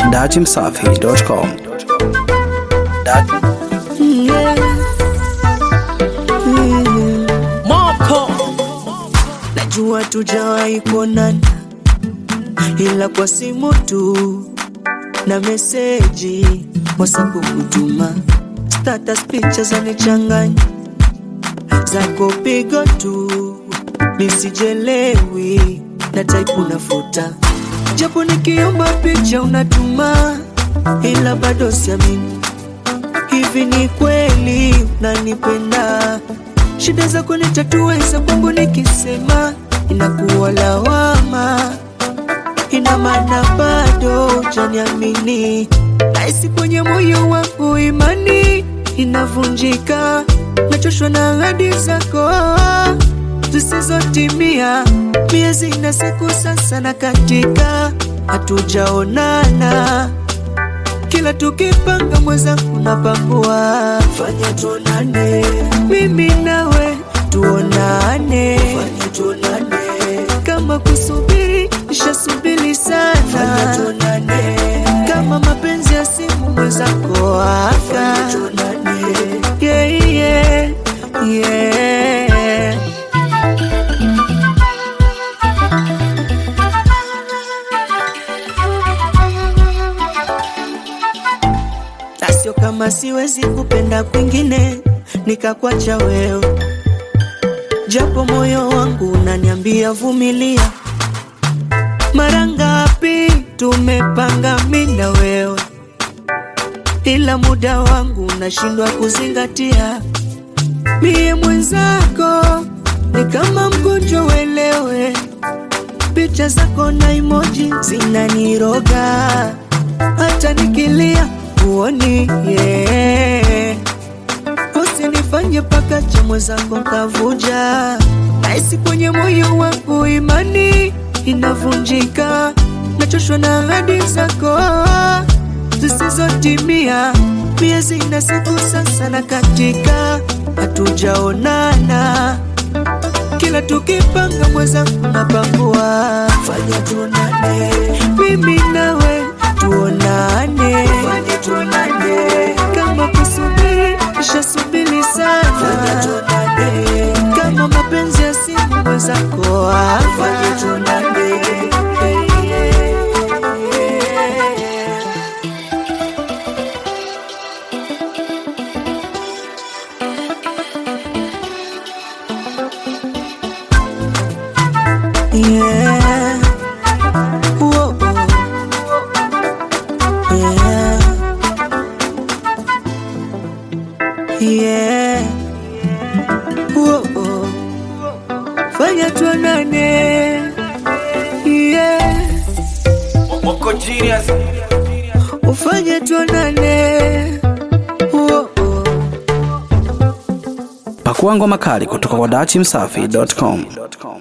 dachimsafi.com. Moko Najua tujawahi kuonana, ila kwa simu tu na meseji WhatsApp kutuma, status picha zanichanganya, zako pigo tu nisijelewi, na type unafuta, japo nikiomba picha unatuma, ila bado siamini hivi ni kweli unanipenda? Shida zako nitatua, za kwangu nikisema inakuwa lawama, ina maana bado hujaniamini. Nahisi kwenye moyo wangu imani inavunjika, nachoshwa na ahadi zako zisizotimia. Miezi na siku sasa na katika, hatujaonana kila tukipanga mwenzangu napangua, fanya tuonane, mimi nawe tuonane, fanya tuonane, kama kusubiri nishasubiri sana, fanya tuonane, kama mapenzi ya simu mwenzako aka, fanya tuonane, yeah, yeah, yeah. na sio kama siwezi kupenda kwingine nikakwacha wewe, japo moyo wangu unaniambia vumilia. Mara ngapi tumepanga mimi na wewe, ila muda wangu unashindwa kuzingatia. Mie mwenzako ni kama mgonjwa, uelewe. Picha zako na emoji zinaniroga, hata nikilia uoni yeah. Usinifanye paka cha mwenzako kavuja, nahisi kwenye moyo wangu imani inavunjika, nachoshwa na ahadi zako zisizotimia. Miezi na siku sasa na katika, hatujaonana kila tukipanga mwenzangu napangua, fanya tuonane, mimi nawe tuonane, fanya tuonane, kama kusubiri nishasubiri sana, fanya tuonane, kama mapenzi ya simu mwenzako hapa, fanya tuonane. Yeah. Whoa. Yeah. Yeah. Whoa. Fanya tuonane. Yeah. Moko genius Ufanye tuonane. Whoa. Pakua ngoma kali kutoka kwa dachimsafi.com.